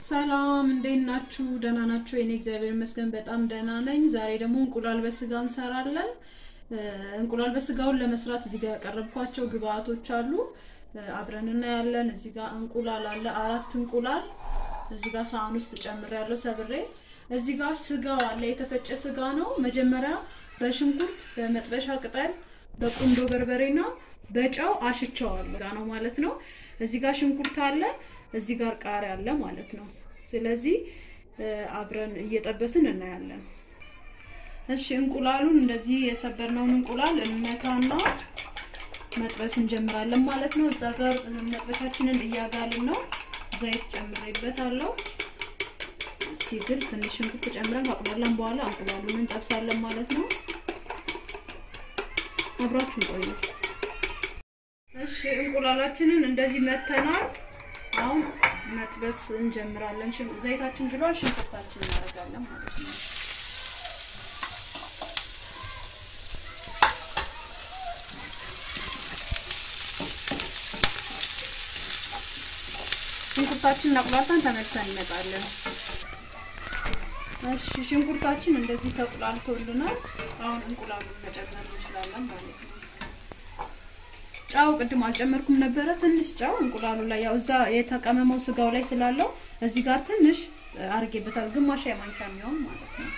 ሰላም እንዴት ናችሁ? ደህና ናችሁ? የኔ እግዚአብሔር ይመስገን በጣም ደህና ነኝ። ዛሬ ደግሞ እንቁላል በስጋ እንሰራለን። እንቁላል በስጋውን ለመስራት እዚህ ጋር ያቀረብኳቸው ግብአቶች አሉ። አብረን እናያለን። እዚህ ጋር እንቁላል አለ፣ አራት እንቁላል እዚህ ጋር ሳህን ውስጥ ጨምሬያለሁ ሰብሬ። እዚህ ጋር ስጋው አለ፣ የተፈጨ ስጋ ነው። መጀመሪያ በሽንኩርት በመጥበሻ ቅጠል በቁንዶ በርበሬና በጨው አሽቸዋለሁ ጋ ነው ማለት ነው። እዚህ ጋር ሽንኩርት አለ፣ እዚህ ጋር ቃሪያ አለ ማለት ነው። ስለዚህ አብረን እየጠበስን እናያለን። እሺ እንቁላሉን እንደዚህ የሰበርነውን እንቁላል እንመታና መጥበስ እንጀምራለን ማለት ነው። እዛ ጋር መጥበሻችንን እያጋልን ነው። ዘይት ጨምሬበታለሁ። ሲግል ትንሽ ሽንኩርት ጨምረን ካቁላላን በኋላ እንቁላሉን እንጠብሳለን ማለት ነው። አብራችሁን ቆዩ። እሺ እንቁላላችንን እንደዚህ መተናል። አሁን መጥበስ እንጀምራለን። ዘይታችን ግሏል። ሽንኩርታችን እናደርጋለን ማለት ነው። ሽንኩርታችንን አቁላልተን ተመልሰን እንመጣለን። እሺ ሽንኩርታችን እንደዚህ ተቁላልቶልናል። አሁን እንቁላሉን መጨመር እንችላለን ማለት ነው። ጫው ቅድም አልጨመርኩም ነበረ። ትንሽ ጫው እንቁላሉ ላይ ያው እዛ የተቀመመው ስጋው ላይ ስላለው እዚህ ጋር ትንሽ አርጌበታል። ግማሽ የማንኪያ የሚሆን ማለት ነው።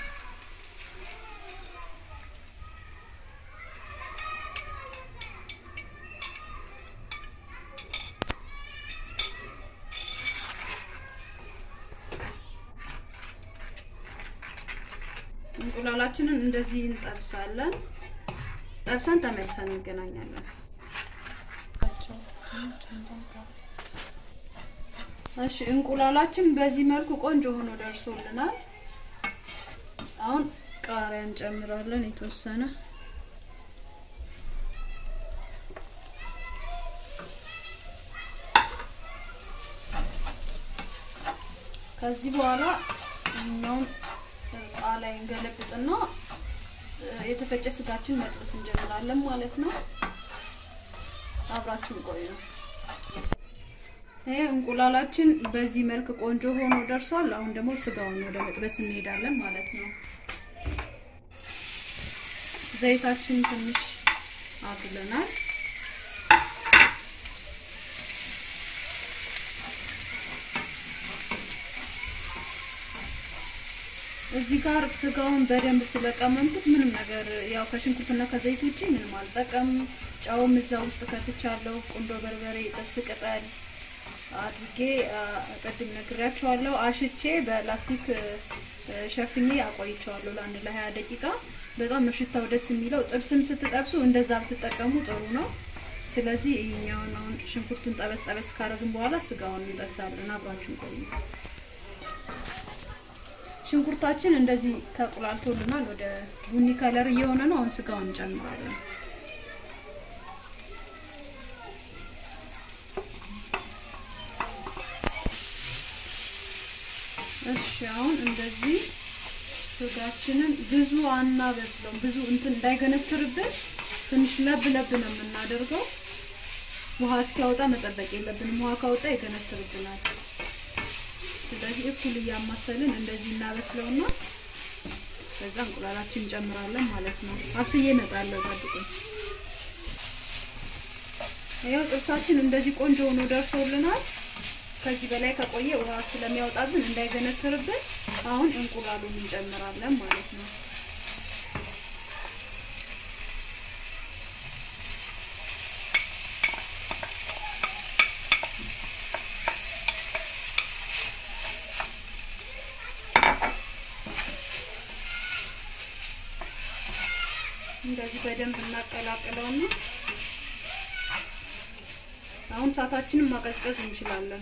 እንቁላላችንን እንደዚህ እንጠብሳለን። ጠብሰን ተመልሰን እንገናኛለን። እሺ እንቁላላችን በዚህ መልኩ ቆንጆ ሆኖ ደርሶልናል። አሁን ቃሪያ እንጨምራለን የተወሰነ ከዚህ በኋላ እኛውን ቃላይ እንገለብጥና የተፈጨ ስጋችን መጥበስ እንጀምራለን ማለት ነው። አብራችን ቆዩ። ይሄ እንቁላላችን በዚህ መልክ ቆንጆ ሆኖ ደርሷል። አሁን ደግሞ ስጋውን ወደ መጥበስ እንሄዳለን ማለት ነው። ዘይታችን ትንሽ አግለናል። እዚህ ጋር ስጋውን በደንብ ስለቀመምኩት ምንም ነገር ያው ከሽንኩርትና ከዘይት ውጪ ምንም አልጠቀም። ጨውም እዛ ውስጥ ከትቻለሁ። ቁንዶ በርበሬ፣ ጥብስ ቅጠል አድርጌ ቅድም ነግሬያቸዋለሁ። አሽቼ በላስቲክ ሸፍኜ አቆይቸዋለሁ ለአንድ ለሀያ ደቂቃ። በጣም ነው ሽታው ደስ የሚለው። ጥብስም ስትጠብሱ እንደዛ ብትጠቀሙ ጥሩ ነው። ስለዚህ ይሄኛውን አሁን ሽንኩርቱን ጠበስ ጠበስ ካደረግን በኋላ ስጋውን እንጠብሳለን። አብራችን ቆዩ። ሽንኩርታችን እንደዚህ ተቁላልቶልናል። ወደ ቡኒ ከለር እየሆነ ነው። አሁን ስጋውን እንጨምራለን። እሺ አሁን እንደዚህ ስጋችንን ብዙ አናበስለውም። ብዙ እንትን እንዳይገነትርብን ትንሽ ለብ ለብ ነው የምናደርገው። ውሃ እስኪያወጣ መጠበቅ የለብንም። ውሃ ካወጣ ይገነትርብናል። ስለዚህ እኩል እያማሰልን እንደዚህ እናበስለውና ከዛ እንቁላላችን እንጨምራለን ማለት ነው። አብስዬ እመጣለሁ፣ ጠብቁኝ። ይኸው ጥብሳችን እንደዚህ ቆንጆ ሆኖ ደርሶልናል። ከዚህ በላይ ከቆየ ውሃ ስለሚያወጣብን እንዳይገነትርብን አሁን እንቁላሉን እንጨምራለን ማለት ነው። እንደዚህ በደንብ እናቀላቅለውና አሁን እሳታችንን ማቀዝቀዝ እንችላለን።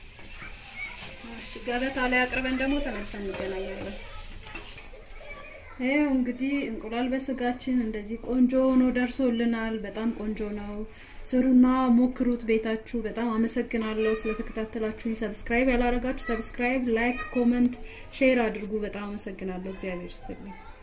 ገበታ ላይ አቅርበን ደግሞ ተመልሰን እንገናኛለን። ይኸው እንግዲህ እንቁላል በስጋችን እንደዚህ ቆንጆ ሆኖ ደርሶልናል። በጣም ቆንጆ ነው። ስሩና ሞክሩት ቤታችሁ። በጣም አመሰግናለሁ ስለተከታተላችሁኝ። ሰብስክራይብ ያላረጋችሁ ሰብስክራይብ፣ ላይክ፣ ኮመንት፣ ሼር አድርጉ። በጣም አመሰግናለሁ። እግዚአብሔር ይስጥልኝ።